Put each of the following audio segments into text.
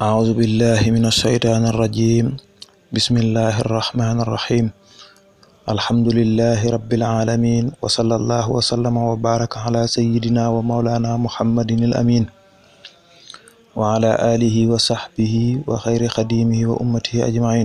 أعوذ بالله من الشيطان الرجيم بسم الله الرحمن الرحيم الحمد لله رب العالمين وصلى الله وسلم وبارك على سيدنا ومولانا محمد الأمين وعلى آله وصحبه وخير خديمه وأمته أجمعين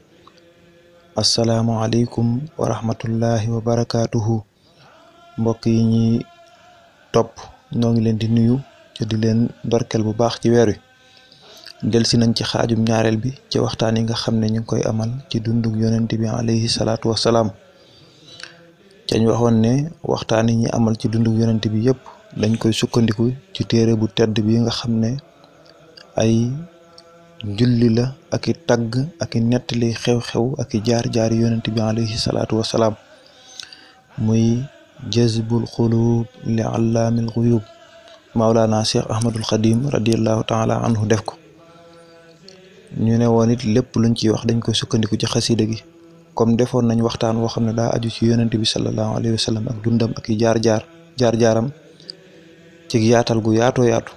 السلام عليكم ورحمة الله وبركاته mbokk yi ñi topp ñoo ngi leen di nuyu te di leen ndorkel bu baax ci weer wi delsi nañ ci xaajum ñaareel bi ci waxtaan yi nga xam ne ñu ngi koy amal ci dundug yonent bi alayhi salaatu wasalaam cañ waxoon ne waxtaan yi ñi amal ci dundug yonent bi yëpp dañ koy sukkandiku ci téere bu tedd bi nga xam ne ay julli la ak i tagg ak i nettali xew-xew ak i jaar-jaari yonent bi alayhi salaatu wasalaam muy jazbul xuluub li allaamil xuyuub maulana cheikh ahmadul xadim radiallahu taala anhu def ko ñu ne woon it lépp luñ ciy wax dañ koy sukkandiku ci xasida gi comme defoon nañ waxtaan woo xam ne daa aju ci yonent bi sallallahu alayhi wa sallam ak dundam ak i jaar-jaar jaar-jaaram ci yaatal gu yaatoo yaatu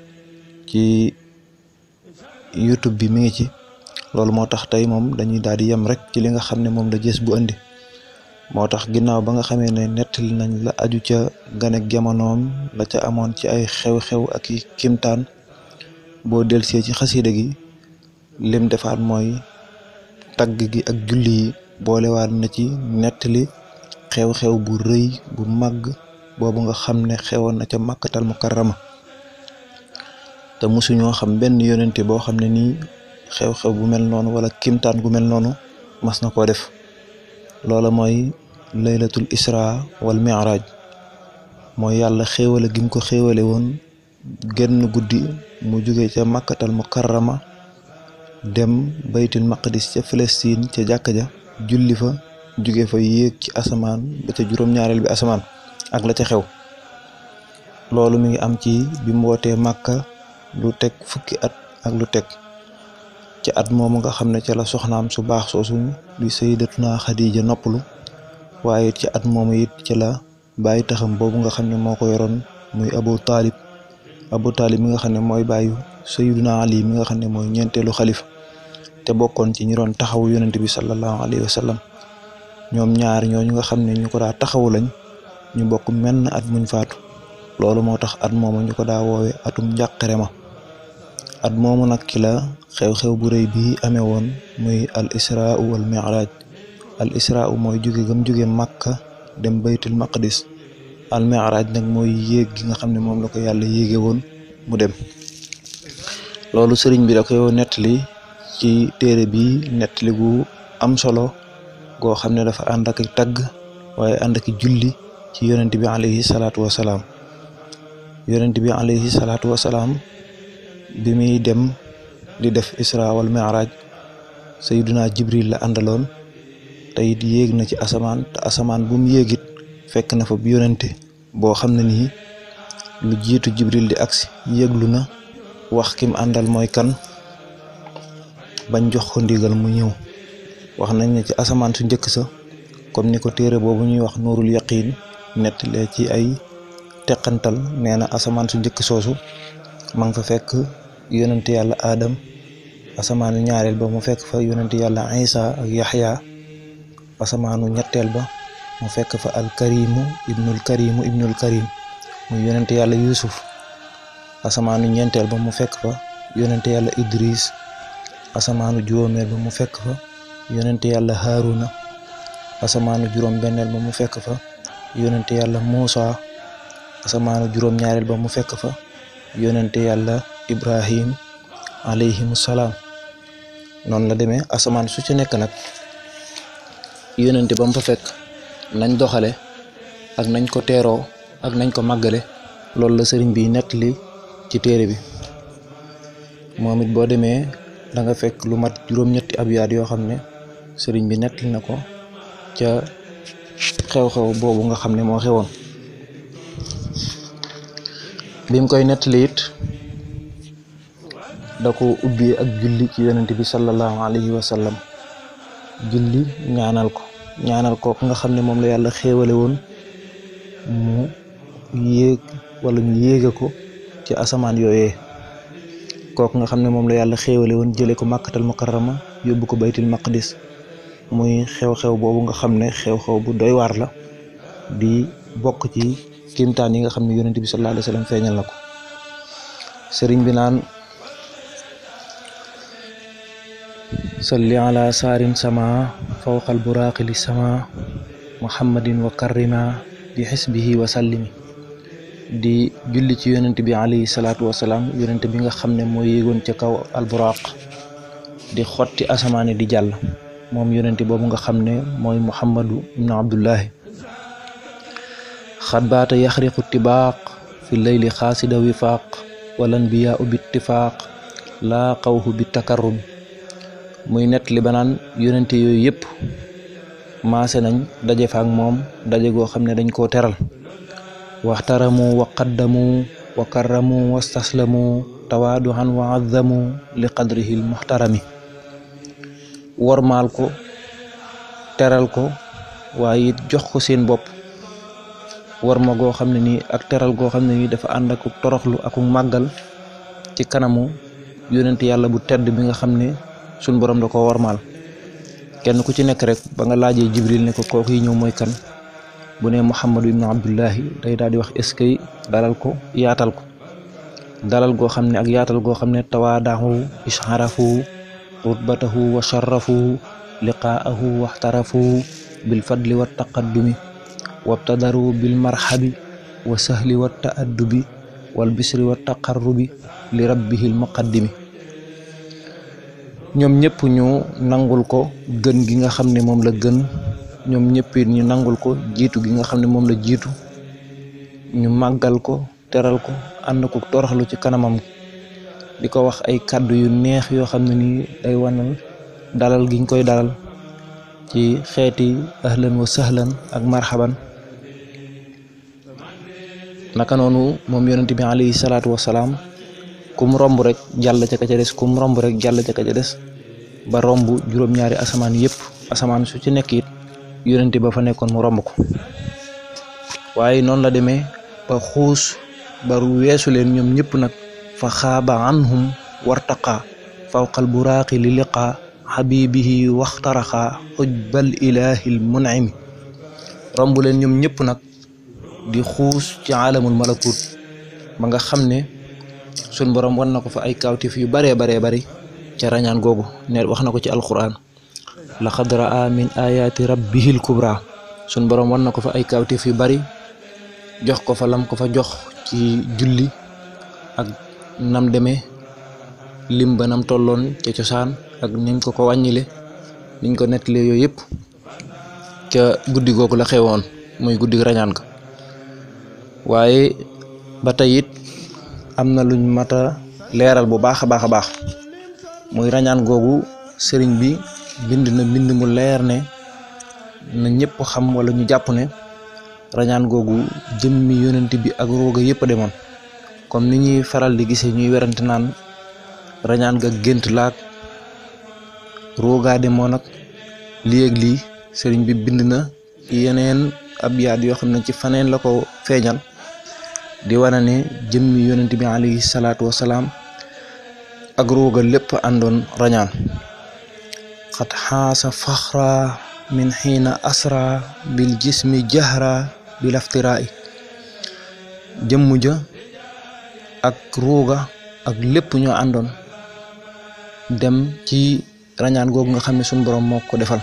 ci youtube bi mi ngi ci loolu moo tax tey moom dañuy daal di yem rek ci li nga xam ne moom la jës bu andi moo tax ginnaaw ba nga xamee ne nettali nañ la aju ca ganek jamonoom la ca amoon ci ay xew-xew ak i kimtaan boo delsee ci xasida gi lim defaat mooy tagg gi ak julli yi boolewaat na ci nettali xew-xew bu rëy bu màgg boobu nga xam ne xewoon na ca màkkatal mukarrama te mosuñoo xam benn yonente boo xam ne nii xew-xew bu mel noonu wala kimtaan gu mel noonu mas na koo def loola mooy laylatul isra wal mi'raj mooy yàlla xéewale gi mu ko xéewale woon genn guddi mu jóge ca màkkatal mukarrama dem baytul maqdis ca Palestine ca jàkka ja julli fa jóge fa yéeg ci asamaan ba ca juróom-ñaareel bi asamaan ak la ca xew loolu mi ngi am ci bi mu wootee màkka lu teg fukki at ak lu teg ci at moomu nga xam ne ca la soxnaam su baax soosu di sayyidatuna Xadija noppalu waaye ci at moomu it ci la bàyyi taxam boobu nga xam ne moo ko yoroon muy Abu Taalib Abu Taalib mi nga xam ne mooy bàyyu sayyiduna Ali mi nga xam ne mooy ñeenteelu xalifa te bokkoon ci ñi doon taxawu yonent bi sallallahu alayhi wa sallam ñoom ñaar ñooñu nga xam ne ñu ko daa taxawu lañ ñu bokk menn at muñ faatu loolu moo tax at moomu ñu ko daa woowe atum njàqare ma at moomu nag ki la xew-xew bu rëy bii amee woon muy al israa wal mi'raj al israa mooy jóge gam jóge màkka dem baytul maqdis al mi'raj nag mooy yéeg gi nga xam ne moom la ko yàlla yéege woon mu dem loolu sëriñ bi da koy nettali ci téere bi nettali gu am solo goo xam ne dafa ànd ak tagg waaye ànd ak julli ci yonent bi alayhi salaatu wasalaam yonent bi alayhi salaatu wasalaam bi muy dem di def isra wal mi'raj sayyiduna jibril la àndaloon te it yéeg na ci asamaan te asamaan bu mu yéegit fekk na fa bu yonente boo xam ne nii lu jiitu jibril di agsi yéeglu na wax kim àndal mooy kan bañ jox ko ndigal mu ñëw wax nañ ne ci asamaan su njëkk sa comme ni ko téere boobu ñuy wax nuurul yaqiin nettalee ci ay teqantal nee na asamaan su njëkk soosu ma nga fa fekk yonent yàlla Adam asamaanu ñaareel ba mu fekk fa yonent yàlla Isa ak Yaxya asamaanu ñetteel ba mu fekk fa alkarimu ibnul karimu ibnul karim muy yonent yàlla Yusuf asamaanu ñeenteel ba mu fekk fa yonent yàlla Idris asamaanu juróomeel ba mu fekk fa yonent yàlla Haruna asamaanu juróom benneel ba mu fekk fa yonent yàlla Muusa asamaanu juróom ñaareel ba mu fekk fa yonente yàlla ibrahim alayhimu salaam noonu la demee asamaan su ci nekk nag yonente ba mu fa fekk nañ doxale ak nañ ko teeroo ak nañ ko màggale loolu la sëriñ bi nettali ci téere bi moom it boo demee da nga fekk lu mat juróom-ñetti abyaat yoo xam ne sëriñ bi nettali na ko ca xew-xew boobu nga xam ne moo xewoon bim koy nettali it da ko ubbi ak julli ci yonent bi sallallahu alayhi wa sallam julli ñaanal ko ñaanal ko nga xam ne moom la yàlla xéewale woon mu yéeg wala ñu yéege ko ci asamaan yooyee kooku nga xam ne moom la yàlla xéewale woon jële ko màkkatal mukarrama yóbbu ko baytul maqdis muy xew-xew boobu nga xam ne xew-xew bu doy waar la di bokk ci kiimtaan yi nga xam ne yonent bi sallallahu alayhi wa sallam feeñal na ko sëriñ bi naan salli ala saarin sama fawqal buraaqi li sama muhammadin wa karrima bi xisbihi wa sallimi di julli ci yonent bi alayhi salaatu wasalaam yonent bi nga xam ne moo yéegoon ca kaw alburaaq di xotti asamaani di jàll moom yonent boobu nga xam ne mooy muhammadu ibnu abdullahi xat baata yaxriqu tibaaq fi leyli xaasida wifaaq walan biyaa u bittifaaq laa xawhu bi takarrumi muy nett li banaan yonente yooyu yëpp maase nañ daje fa ak moom daje goo xam ne dañ koo teral waxtaramu wa qaddamu wa karramu wastaslamu tawaaduhan wa azzamu li qadrihi l muxtarami wormaal ko teral ko waaye it jox ko seen bopp worma goo xam ne nii ak teral goo xam ne nii dafa ànd ak toroxlu ak màggal ci kanamu yonent yàlla bu tedd bi nga xam ne suñ borom da ko wormaal kenn ku ci nekk rek ba nga laajee jibril ne ko kooku yi ñëw mooy kan bu ne muhammadu ibnu abdullahi day daal di wax eskay dalal ko yaatal ko dalal goo xam ne ak yaatal goo xam ne tawaadahu isharafu rutbatahu wa sharafu liqaahu waxtarafu bil fadli wa taqaddumi wabtadaru bil marhabi wa sahli wa taaddubi wal bisri wa taqarrubi li rabbihil muqaddimi ñoom ñëpp ñu nangul ko gën gi nga xam ne moom la gën ñoom ñëpp it ñu nangul ko jiitu gi nga xam ne moom la jiitu ñu màggal ko teral ko ànd ko toroxlu ci kanamam di ko wax ay kàddu yu neex yoo xam ne nii day wanal dalal giñ koy dalal ci xeeti ahlan wa sahlan ak marhaban naka noonu moom yonent bi alayhi salaatu wasalaam kum romb rek jàll ca ka ca des kum romb rek jàll ca ka ca des ba romb juróom-ñaari asamaan yëpp asamaan su ci nekk it yonent ba fa nekkoon mu romb ko waaye noonu la demee ba xuus ba weesu leen ñoom ñëpp nag fa xaaba anhum wartaqa fawqal buraaqi li liqaa xabibihi waxtaraxaa xujbal ilaahil mun'imi romb leen ñoom ñëpp nag di xuus ci aalamul malakut ba nga xam ne sun borom wan na ko fa ay kawtif yu baree baree bari ca rañaan googu ne wax na ko ci alquran laqad raa min ayaati rabbihil kubra sun borom wan na ko fa ay kawtif yu bari jox ko fa lam ko fa jox ci julli ak nam demee lim ba nam tolloon ca cosaan ak niñ ko ko wàññile niñ ko nettalee yooyu yëpp ca guddi googu la xewoon muy guddi rañaan ga waaye ba tey it am na luñ mat a leeral bu baax a baax a baax muy rañaan googu sëriñ bi bind na bind mu leer ne na ñëpp xam wala ñu jàpp ne rañaan googu jëmmi yonent bi ak rooga yëpp a demoon comme ni ñuy faral di gisee ñuy werante naan rañaan ga gént laag roogaa demoon ak lii ak lii sëriñ bi bind na yeneen ab yaat yoo xam ne ci faneen la ko feeñal di wane ne jëmmi yonent bi alayhi salaatu wasalaam ak rooga lépp àndoon rañaan xat xaasa faxra min xiina asra bil jismi jahra bil aftiraa jëmm ja ak rooga ak lépp ñoo àndoon dem ci rañaan googu nga xam ne suñ borom moo ko defal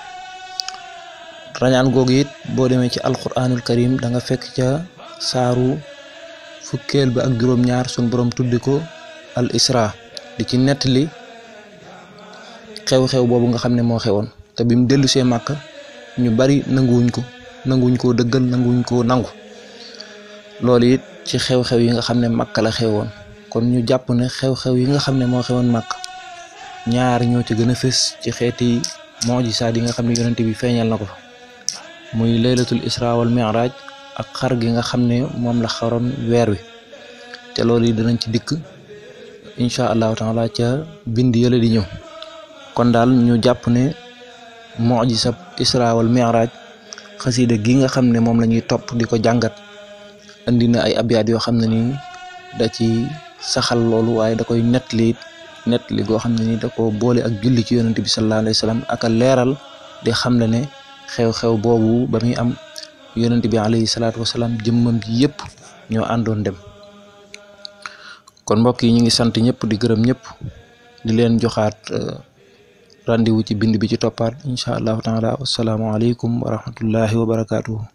rañaan googu it boo demee ci alquranul karim da nga fekk ca saaru fukkeel ba ak juróom-ñaar suñ borom tuddi ko al isra di ci nettali xew-xew boobu nga xam ne moo xewoon te bi mu dellu see màkk ñu bari nanguwuñ ko nanguwuñ koo dëggal nanguwuñ koo nangu loolu it ci xew-xew yi nga xam ne màkk la xewoon kon ñu jàpp ne xew-xew yi nga xam ne moo xewoon màkk ñaar ñoo ci gën a fës ci xeeti moojisaat yi nga xam ne yonent bi feeñal na ko fa muy laylatul isra wal mi'raj ak xar gi nga xam ne moom la xaroon weer wi te loolu yi danañ ci dikk incha allahu taala ca bind yële di ñëw kon daal ñu jàpp ne mojisab isra wal mi'raj xasida gi nga xam ne moom la ñuy topp di ko jàngat indi na ay abyaat yoo xam ne nii da ci saxal loolu waaye da koy nettali nettali goo xam ne ni da ko boole ak julli ci yonent bi sallallahu alayhi wa sallam ak a leeral di xam le ne xew-xew boobu ba muy am yonent bi alayhi salaatu wasalaam jëmmam ji yëpp ñoo àndoon dem kon mbokk yi ñu ngi sant ñëpp di gërëm ñëpp di leen joxaat rendez-vous ci bind bi ci toppaat incha allahu taala wasalaamualeykum wa rahmatullahi wa barakaatuhu